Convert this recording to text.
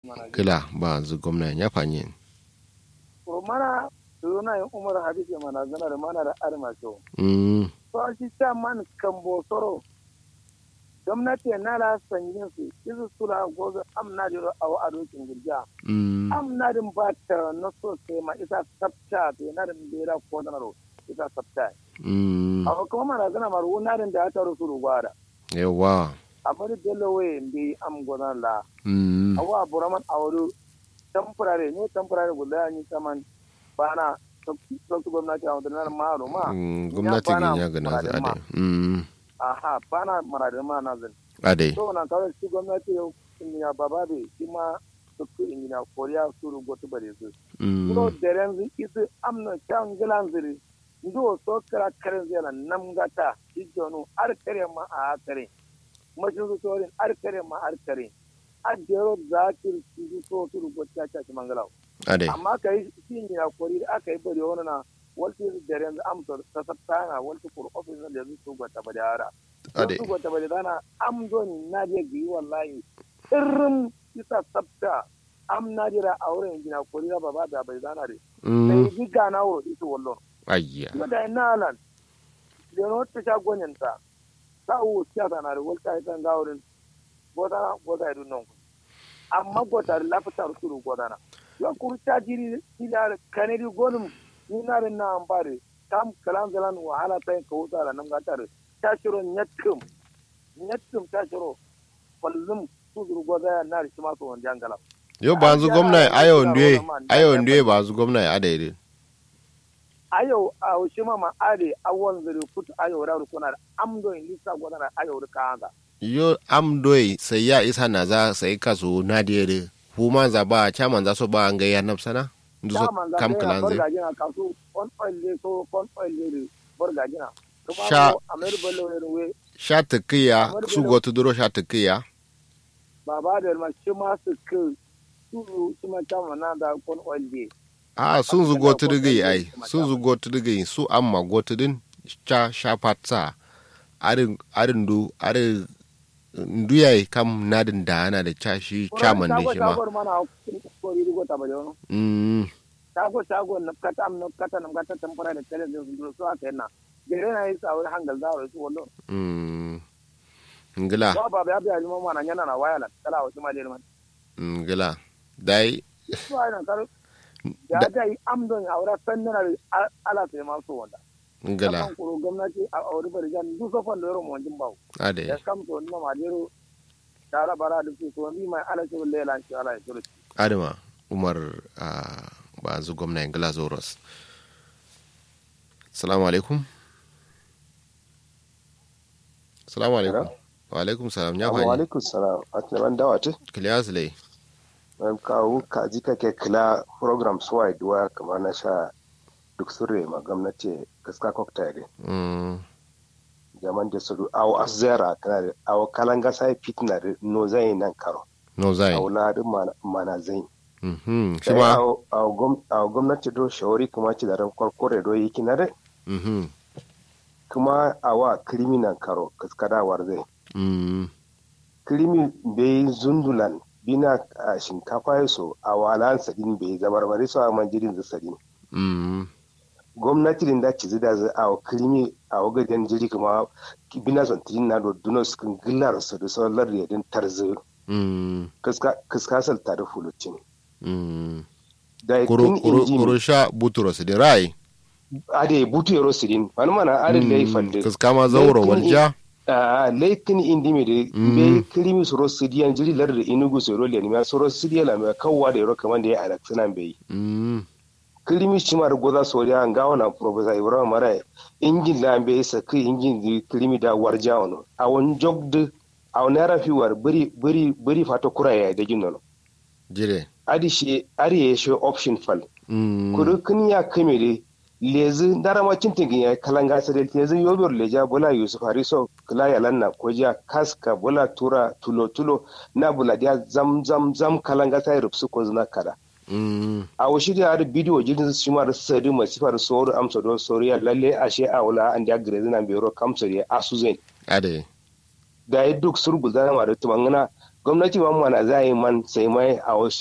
kila ba zu gwamna ya fanye ko mana suna yin umar hadisi mana zana da mana da arma so mm to shi ta man kan bosoro gwamnati na la sanyin su izu sula gozo amna da awa adokin gurja mm amna din ba ta na so sai ma isa sabta to na din bera ko da ro isa sabta mm awa kuma mana zana maru na din da ta rusu gwada yawa amma da dole waye bi am godan la mm awa buraman awuru temporary ne temporary guda ni kaman bana sauki gwamnati a wadannan maro ma Mm, gwamnati bana gin ya gana za muradin ma. ade mm aha bana maradin ma na zan ade so na kawai shi gwamnati ya ya baba be shi ma sauki ingina koriya suru gotu bare su mm so deren zi isu amna can gilan ziri ndo so kara karen zela nam gata shi jonu ar kare ma a kare mashin su sorin ar kare ma ar kare a jero zakir su so suru gotu ta ta mangalaw ade amma ka yi shi ne a kori da aka yi bari wani na walti da yanzu amsa ta sabta na walti kur ofis na da su gwata ba da yara ade su gwata ba da dana am zoni na je gi wallahi irin isa sabta am na jira a wurin gina kori da baba da bai dana de mm sai gi gana wuro ita wallon ayya kuma da ina nan da no ta sha gonyin ta ta u siyasa na da walta ita ga wurin gota gota idun nan amma gota lafitar su gota na yon kuru ta jiri ila kanadi gonum ni na rin na ambare tam kalan zalan wahala ta yin kawo tsara nan gatar ta shiro nyatkum nyatkum ta shiro kullum su zuru goza ya na rishi masu wani jangala yo ba zu gwamna ayo ndwe ayo ndwe ba zu gwamna ade ade ayo a shi ma ma ade awon zuru kutu ayo ra kuna da amdo in lisa goza na ayo ka hanga yo am doi sai ya isa na za sai kaso na de fu man za ba chairman za so ba an ga ya nafsana ndu so Daman za kam ta yi kalan zai bargajina kasu on oil ne so on oil ne bargajina kuma Sha- ko amir bello ne we sha takiya Kamar su gado. gotu duro sha takiya baba da ma shi ma su ke su shi ma ta mana da kon oil ne a sun zu Kana gotu ko digi ɗan ai zai sun zu gotu digi su amma gotu din cha sha patsa arin arin du arin ndu yayi kam nadin da ana da cha shi chairman ne shi ma shago mana ko ri go ta ba jono mm shago shago na kata am na kata na kata tampara da tele da su so aka yana gere na yi sa wani hangal da su wallo mm ngila ba ba ya biya ma mana yana na waya la kala wasu ma da man ngila dai su ai na kar ya ga yi am don aura sannan ala sai ma so wanda ngila kan kuro gwamnati a aure bari jan du so fan da yaro mo jin bawo ade ya kam to no ma dero tara bara da su so bi mai ala shi lela shi ala ya tsoro adama umar a ba zu gwamna ingila zoros salamu alaikum salamu alaikum wa alaikum salam ya Wa fani alaikum salam. A tunaban dawa te? kiliyas lai An kawo kaji kake kila program suwa duwa kamar na sha duk surre ma gwamnati gaska cocktail. Mm, Jaman da su awo azera tana da awo kalanga sai fitna da no zai nan karo. no zai Awo ladin mana- mana zai. Mhm, shi Sai ma awo awo gwam- awo gwamnati do shawari kuma ci da ran kwarkware do yi kina da mhm, kuma awa criminal karo kaskadawar zai. mm, Krimi bai zundulan bina a shinkafa ya so a walan sadin bai zabarbari su a manjirin za sadin. mm, gwamnati din da ci zida za a krimi a wagajen jiri kuma bina son tirin na do duno su kan gillar su da sauran yadin tarzi mm, kaskasar tare fulucin. mm. Da kuro kin kuro injin kuro sha buturos da rai ade butu yaro sidin wani mana adin laifin da kaskama zauro Laifin- walja a laikin indi mai da Mm. bai krimi su rosu diyan jiri lar da inugu su roli ne su rosu diyan la mai kawwa da yaro kamar da ya alaksanan bai Mm, krimi cimar goza soriya an gawo na professor ibrahim mara injin da bai sa kai injin di krimi da warja ono a wani jog da a wani rafi war bari bari bari fata kura ya da gino jire adi shi ari ya shi option fal Mm, kudu kun ya kame da lezi darama cintin ya kalanga sa da lezi yobor leja bola yusuf hariso kula ya lanna ko ja kaska bola tura tulo tulo na bula dia zam zam zam kalanga sa rubsu ko zuna kada mm, a wasu da har bidiyo jirgin su ma da sadi mai sifar soro amsa don soriya lalle a she a wula an da gare zina bero kamsa da asu zai ade da ya duk surgu zana ma da tumangana gwamnati ma mana za yi man sai mai a wasu